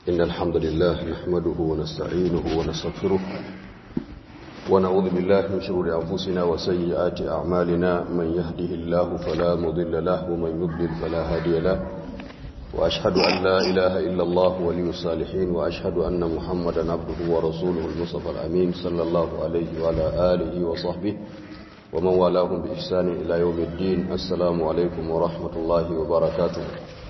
إن الحمد لله نحمده ونستعينه ونستغفره ونعوذ بالله من شرور أنفسنا وسيئات أعمالنا من يهده الله فلا مضل له ومن يضلل فلا هادي له وأشهد أن لا إله إلا الله ولي الصالحين وأشهد أن محمدا عبده ورسوله المصطفى الأمين صلى الله عليه وعلى آله وصحبه ومن والاهم بإحسان إلى يوم الدين السلام عليكم ورحمة الله وبركاته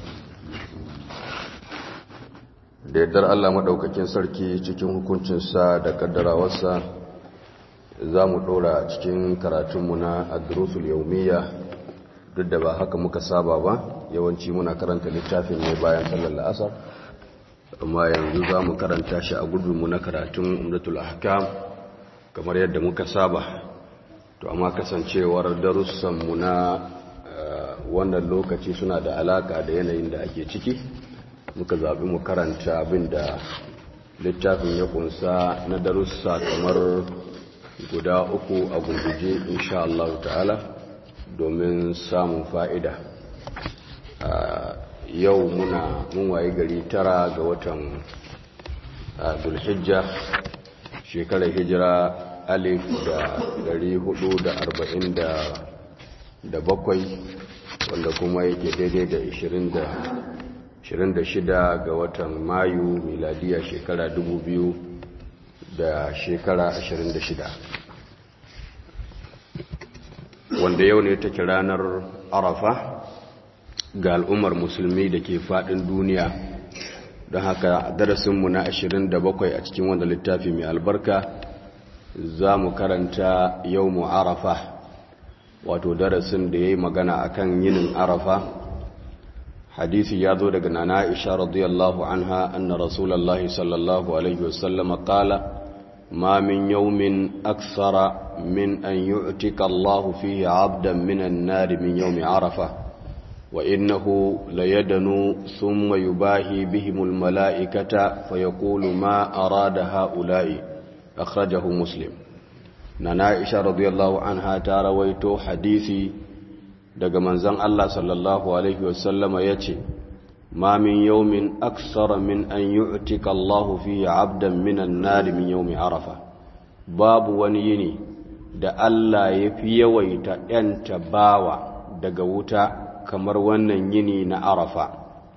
da yardar Allah maɗaukakin sarki cikin hukuncinsa da ƙaddarawarsa za mu ɗora cikin karatunmu na adrusul yaumiya duk da ba haka muka saba ba yawanci muna karanta littafin ne bayan sallar la'asar amma yanzu za mu karanta shi a gudunmu na karatun umdatul ahkam kamar yadda muka saba to amma kasancewar darussanmu na wannan lokaci suna da alaka da yanayin da ake ciki muka zaɓi mu karanta abin da littafin ya kunsa na darussa kamar guda uku a gunguje insha Allah ta'ala domin samun fa'ida yau muna mun waye gari tara ga watan dulhijja shekarar hijira alif da dari hudu da arba'in da bakwai wanda kuma yake daidai da ishirin da 26 ga watan mayu miladiya shekara 2000 da shekara 26 wanda yau ne take ranar arafa ga al'ummar musulmi da ke fadin duniya don haka darasinmu na 27 a cikin wanda littafi mai albarka za mu karanta yau mu arafa wato darasin da ya yi magana akan yinin arafa حديث يادو دغنا عائشة رضي الله عنها أن رسول الله صلى الله عليه وسلم قال ما من يوم أكثر من أن يعتك الله فيه عبدا من النار من يوم عرفة وإنه ليدنو ثم يباهي بهم الملائكة فيقول ما أراد هؤلاء أخرجه مسلم نانا عائشة رضي الله عنها تارويتو حديثي daga manzan Allah sallallahu Alaihi wasallama ya ce, Ma min yaumin aksara min an yi Allahu fiye abdan minan nari min yaumi arafa, babu wani yini da Allah ya fi yawaita ‘yanta bawa daga wuta kamar wannan yini na arafa,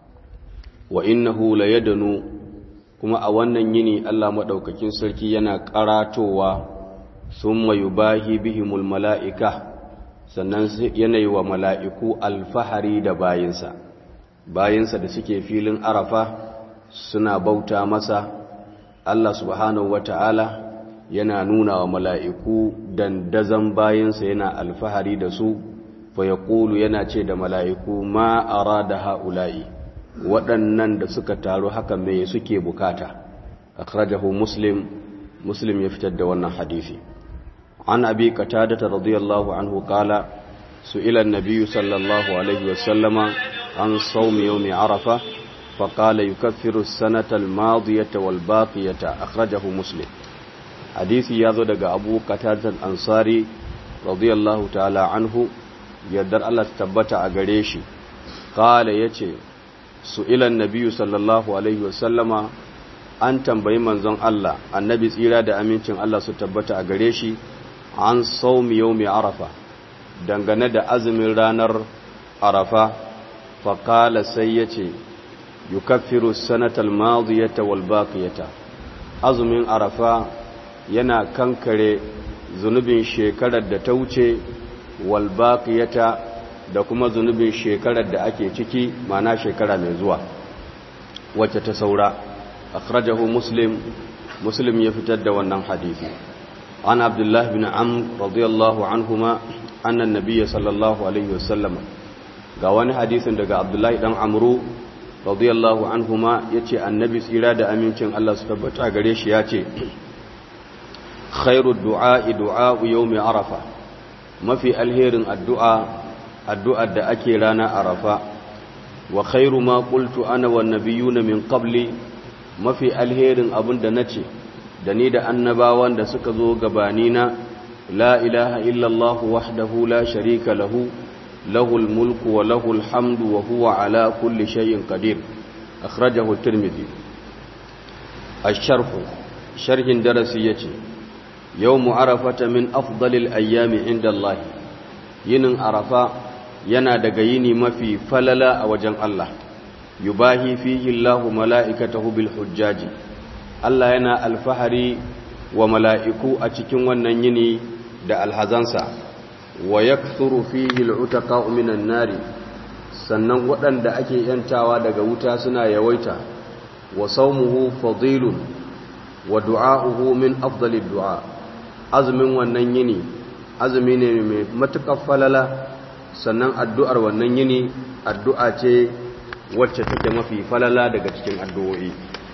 wa innahu la yadanu kuma a wannan yini Allah maɗaukakin sarki yana ƙaratowa sun mayu bahi bihimul mala'ika. sannan yanayi wa mala'iku alfahari da bayinsa bayinsa da suke filin arafa suna bauta masa Allah subhanahu wa ta'ala yana nuna wa mala'iku dandazan bayinsa yana alfahari da su fa ya yana ce da mala'iku ma a da ha'ula'i waɗannan da suka taru haka mai suke bukata akhrajahu muslim muslim ya fitar da wannan hadisi عن أبي قتادة رضي الله عنه قال سئل النبي صلى الله عليه وسلم عن صوم يوم عرفة فقال يكفر السنة الماضية والباقية أخرجه مسلم حديث يذو أبو قتادة الأنصاري رضي الله تعالى عنه يدر الله تبتع أغريشي قال يتي سئل النبي صلى الله عليه وسلم an tambayi manzon Allah annabi tsira da amincin Allah su tabbata a gare shi an saumi yau mai arafa dangane da azumin ranar arafa faƙala sai ya ce yi kafiru sanatal maziyata walbaƙiyata azumin arafa yana kankare zunubin shekarar da ta wuce walbaƙiyata da kuma zunubin shekarar da ake ciki mana shekara mai zuwa wacce ta saura akhrajahu muslim muslim ya fitar da wannan hadisi عن عبد الله بن عمرو رضي الله عنهما أن النبي صلى الله عليه وسلم قواني حديث دقى عبد الله بن عمرو رضي الله عنهما يتي النبي سيراد أمين كان الله سبحانه قريش ياتي خير الدعاء دعاء يوم عرفة ما في الهير الدعاء الدعاء دا أكيرانا عرفة وخير ما قلت أنا والنبيون من قبلي ما في الهير أبن دنتي da ni da annabawan da suka zo gabanina la ilaha illallah wahdahu la sharika lahu lahul mulku wa lahul hamdu wa huwa ala kulli shay'in qadir akhrajahu at-tirmidhi asharfu sharhin darasi yace yawmu arafata min afdalil ayyami inda Allah yinin arafa yana daga yini mafi falala a wajen Allah yubahi fihi Allahu mala'ikatahu bil hujjaji Allah yana alfahari wa mala'iku a cikin wannan yini da alhazansa wa yakthuru fihi al'utaqa'u minan nari sannan waɗanda ake yantawa daga wuta suna yawaita wa saumuhu fadilun wa du'a'uhu min afdalid du'a azumin wannan yini azumi ne mai matuƙar falala sannan addu'ar wannan yini addu'a ce wacce take mafi falala daga cikin addu'o'i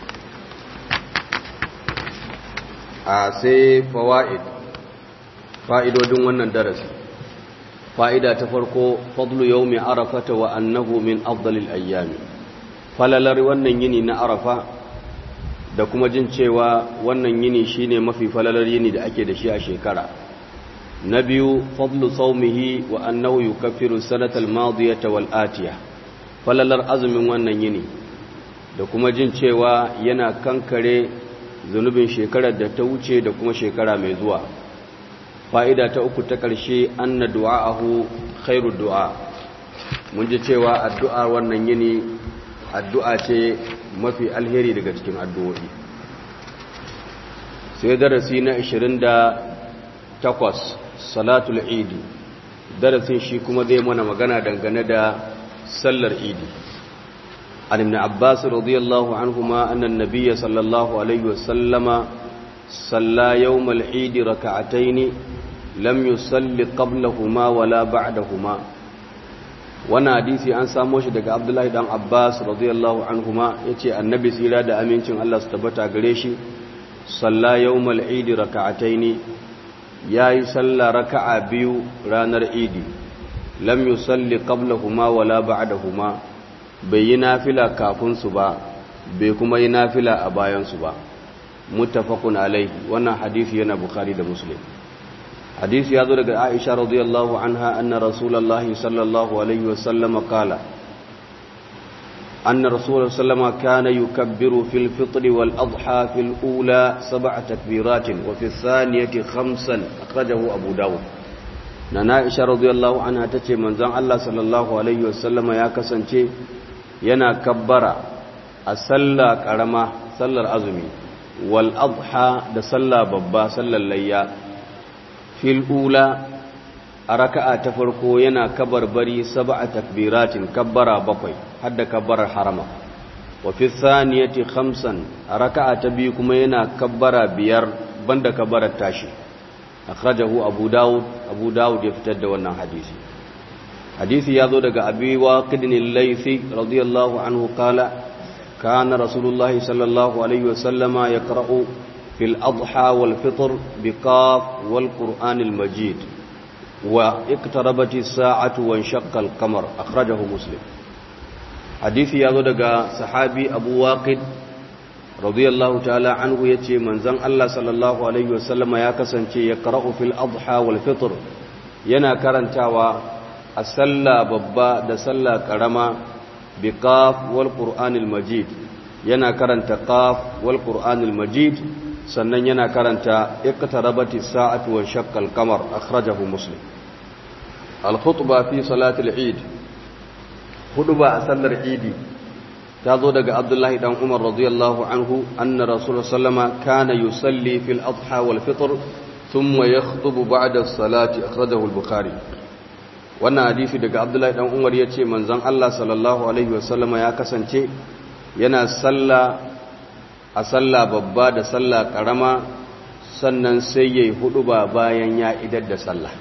a sai fawa'id fa'idodin wannan darasi fa'ida ta farko fadlu yau mai arafata wa annahu min afdalil ayyami falalar wannan yini na arafa da kuma jin cewa wannan yini shine mafi falalar yini da ake da shi a shekara na biyu fadlu saumihi wa annahu yukaffiru sanatal madiyata wal atiya falalar azumin wannan yini da kuma jin cewa yana kankare zunubin shekarar da ta wuce da kuma shekara mai zuwa fa'ida ta uku ta ƙarshe anna du'a'ahu khairu du'a mun ji cewa addu'a wannan yini addu'a ce mafi alheri daga cikin addu'o'i sai darasi na 28 salatul idi darasin shi kuma zai mana magana dangane da sallar idi an ibn abbas radiyallahu anhuma anna an-nabiy sallallahu alaihi wasallama salla yawm al-eid rak'atayn lam yusalli qablahuma wala ba'dahuma wannan hadisi an samo shi daga abdullahi dan abbas radiyallahu anhuma yace annabi tsira da amincin Allah su tabbata gare shi salla yawm al-eid rak'atayn ya yi sallah raka'a biyu ranar idi lam yusalli qablahuma wala ba'dahuma bai yi nafila kafin su ba bai kuma yi nafila a bayan su ba muttafaqun alaihi wannan hadisi yana bukhari da muslim hadisi ya zo daga aisha radiyallahu anha anna rasulullahi sallallahu alaihi wasallam qala أن رسول الله صلى الله عليه وسلم كان يكبر في الفطر والأضحى في الأولى سبع تكبيرات وفي الثانية خمسا أخرجه أبو داود نانا عائشة رضي الله عنها تتي من زان الله صلى الله عليه وسلم يا كسنتي ينا كبر أسلى كرما صلى الأزمي والأضحى ده صلى ببا صلى الليا في الأولى a raka'a ta farko yana kabar bari sab'a takbiratin kabbara bakwai hadda kabbarar harama wa fi thaniyati khamsan a raka'a ta biyu kuma yana kabbara biyar banda kabbarar tashi akhrajahu abu daud abu daud ya fitar da wannan hadisi hadisi ya zo daga abi waqid al-laythi radiyallahu anhu qala kana rasulullahi sallallahu alaihi wasallama yaqra'u fil adha wal fitr biqaf wal qur'anil majid واقتربت الساعة وانشق القمر أخرجه مسلم حديث يازو دغا صحابي أبو واقد رضي الله تعالى عنه يتي من زن الله صلى الله عليه وسلم يا كسانتي يقرأ في الأضحى والفطر yana karantawa a sallah babba da sallah karama bi qaf wal qur'anil majid yana karanta qaf wal qur'anil majid sannan yana karanta iqtarabati sa'atu wa shaqqal qamar akhrajahu muslim al-khutba fi salatil eid khutba a sallar idi ta zo daga abdullahi dan umar radiyallahu anhu anna rasulullah sallama kana yusalli fil adha wal fitr thumma yakhutubu ba'da as-salati akhrajahu al-bukhari wannan hadisi daga abdullahi dan umar yace manzon Allah sallallahu alaihi wasallama ya kasance yana sallah a sallah babba da sallah karama sannan sai yayi hudu ba bayan ya idar da sallah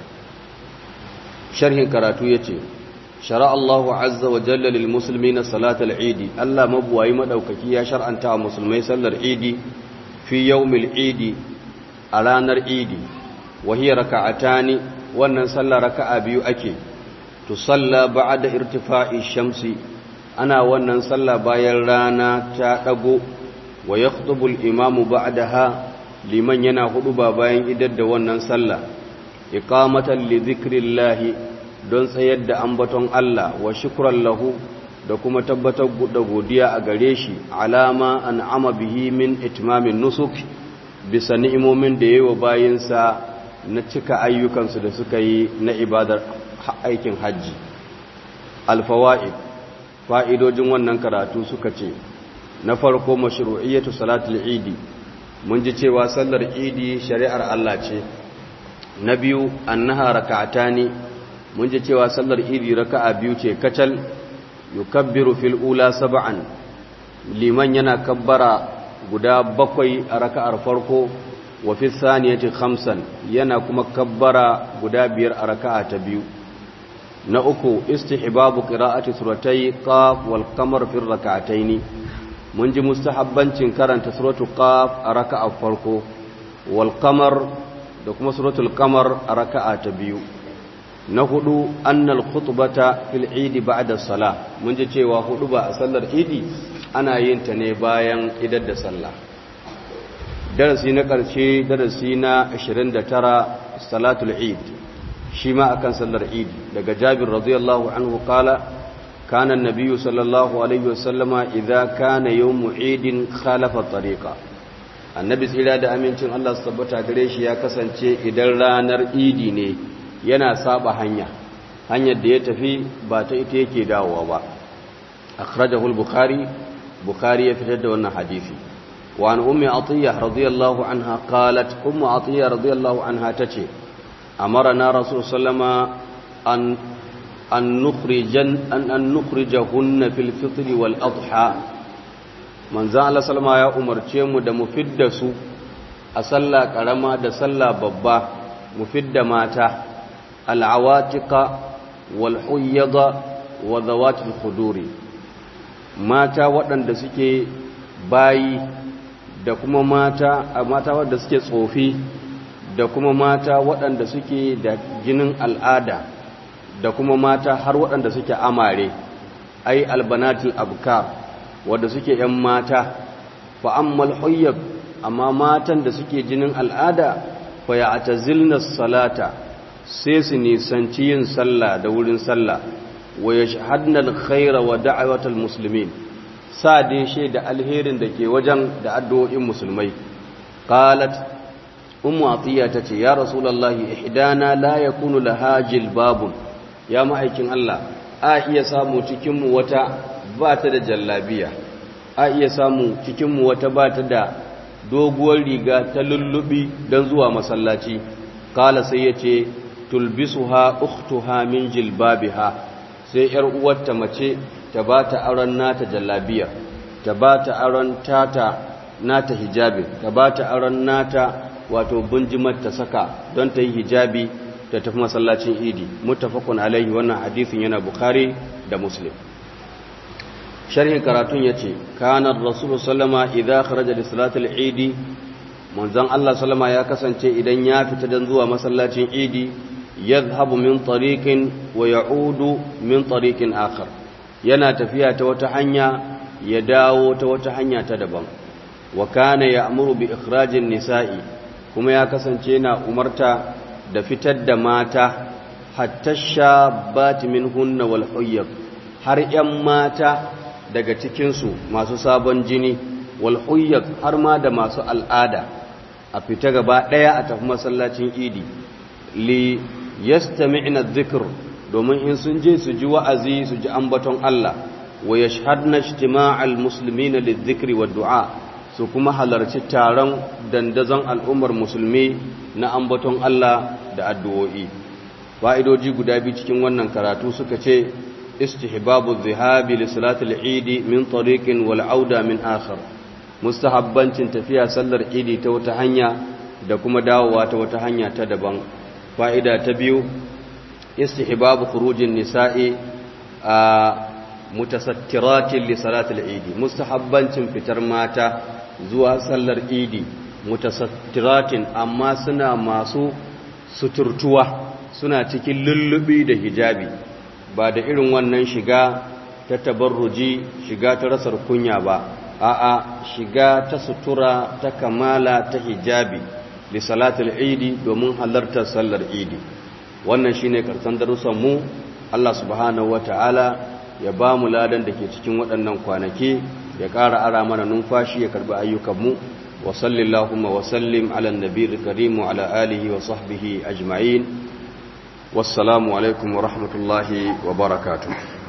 sharhin karatu yace shara Allahu azza wa jalla lil muslimina salatal eid Allah mabuwayi madaukaki ya shar'anta wa musulmai sallar eid fi yawmil eid a ranar eid wa hiya raka'atani wannan sallar raka'a biyu ake to salla ba'da irtifa'i shamsi ana wannan sallah bayan rana ta dago wa yakhutubu al-imamu ba'daha liman yana hudu ba bayan idar da wannan sallah iqamatan li dhikrillahi don tsayar da ambaton Allah wa shukran lahu da kuma tabbatar da godiya a gare shi alama an ama bihi min itmamin nusuk bisa ni'imomin da yayi wa bayinsa na cika ayyukansu da suka yi na ibadar aikin hajji alfawaid fa'idojin wannan karatu suka ce na farko mashru'iyyatu salatul idi mun ji cewa sallar idi shari'ar Allah ce na biyu annaha raka'atani mun ji cewa sallar idi raka'a biyu ce kacal yukabbiru fil ula sab'an liman yana kabbara guda bakwai a raka'ar farko wa fi thaniyati khamsan yana kuma kabbara guda biyar a raka'a ta biyu na uku istihbabu qira'ati suratai qaf wal qamar fi rak'ataini mun ji mustahabbancin karanta suratul qaf a raka'a farko wal qamar da kuma suratul qamar a raka'a ta biyu na hudu annal khutbata fil eid ba'da salah mun ji cewa hudu ba a sallar idi ana yin ta ne bayan idar da sallah darasi na karshe darasi na 29 salatul eid shi ma akan sallar idi daga jabir radiyallahu anhu kala kana an-nabiy sallallahu alaihi wasallama idza kana yawm eid khalafa tariqa annabi tsira da amincin Allah su tabbata gare shi ya kasance idan ranar idi ne yana saba hanya hanyar da ya tafi ba ta ita yake dawowa ba akhrajahu al-bukhari bukhari ya fitar da wannan hadisi wa an ummi atiyya radiyallahu anha qalat ummu atiyya radiyallahu anha tace amarna rasul sallama an an nukhrijan an an nukhrijahunna fil fitr wal adha manzo Allah sallama ya umarce mu da mu fidda su a sallah karama da sallah babba mu fidda mata al'awatika wal'uyyada wa zawatul khuduri mata waɗanda suke bayi da kuma mata mata waɗanda suke tsofi da kuma mata waɗanda suke da jinin al'ada da kuma mata har waɗanda suke amare ai albanatul abkar wadda suke ‘yan mata fa'ammal huyyab amma matan da suke jinin al'ada fa ya ta salata sai su nisanci yin sallah da wurin sallah wa ya shahadnar khaira wa da'awatar musulmin sa dai shaida alherin da ke wajen da addu'o'in musulmai qalat ummu atiya tace ya rasulullahi ihdana la yakunu laha jilbabun ya ma'aikin Allah a iya samu cikin mu wata ba ta da jallabiya a iya samu cikin mu wata ba ta da doguwar riga ta lullubi don zuwa masallaci kala sai yace tulbisuha ukhtuha min jilbabiha sai yar uwarta mace ta bata aron nata jallabiya ta bata aron tata nata hijabi ta bata aron nata wato bunjimar ta saka don ta yi hijabi ta tafi masallacin idi muttafaqun alaihi wannan hadisin yana bukhari da muslim sharhin karatun yace kana rasul sallama idza kharaja li salatil idi manzon Allah sallama ya kasance idan ya fita dan zuwa masallacin idi yadhhabu min tariqin wa ya'udu min tariqin akhar yana tafiya ta wata hanya ya dawo ta wata hanya ta daban wa kana ya'muru bi ikhrajin nisa'i kuma ya kasance yana umarta da fitar da mata hatta shabbat minhunna wal huyyab har yan mata daga cikin su masu sabon jini wal huyyab har ma da masu al'ada a fita gaba daya a tafi masallacin idi li yastami'na dhikr domin in sun je su ji wa'azi su ji ambaton Allah wa yashhadna ijtima'al muslimina lidh-dhikri wad-du'a su kuma halarci taron dandazon al'ummar musulmi na ambaton Allah da addu'o'i fa'idoji guda biyu cikin wannan karatu suka ce istihbabu zihabi li salatul idi min tariqin wal auda min akhar mustahabbancin tafiya sallar idi ta wata hanya da kuma dawowa ta wata hanya ta daban fa'ida ta biyu istihbabu khurujin nisa'i a mutasattiratin li salatul idi mustahabbancin fitar mata zuwa sallar idi mutasattiratin amma suna masu suturtuwa suna cikin lullubi da hijabi ba da irin wannan shiga ta tabarruji shiga ta rasar kunya ba a'a shiga ta sutura ta kamala ta hijabi li salatul idi domin halartar sallar idi wannan shine karshen darussan mu Allah subhanahu wataala ya ba mu ladan da ke cikin waɗannan kwanaki ya ƙara ara mana numfashi ya karɓi ayyukanmu wa sallillahumma wa sallim ala nabiyil karim wa ala alihi wa sahbihi ajma'in wassalamu alaikum wa rahmatullahi wa barakatuh